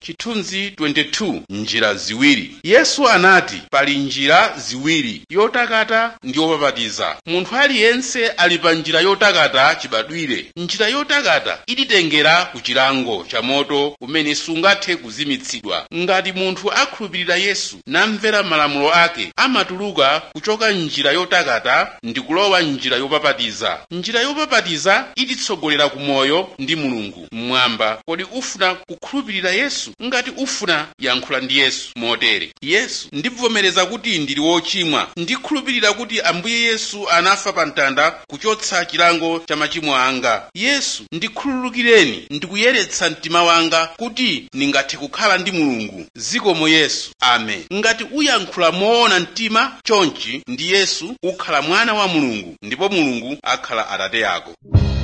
chithunzi 22 njira ziwiri yesu anati pali njira ziwiri yotakata ndi yopapatiza munthu aliyense ali pa njira yotakata chibadwire njira yotakata ititengera ku chilango cha moto umene sungathe kuzimitsidwa ngati munthu akhulupirira yesu namvera malamulo ake amatuluka kuchoka njira yotakata ndi kulowa njira yopapatiza njira yopapatiza ititsogolera ku moyo ndi mulungu mmwamba kodi ufuna kukhulupirira yesu ngati ufuna yankhula ndi yesu motere yesu ndibvomereza kuti ndili wochimwa ndikhulupirira kuti ambuye yesu anafa pa mtanda kuchotsa chilango cha machimo anga yesu ndikhululukireni ndikuyeretsa mtima wanga kuti ndingathe kukhala ndi mulungu zikomo yesu amen ngati uyankhula moona mtima chonchi ndi yesu ukhala mwana wa mulungu ndipo mulungu akhala atate ako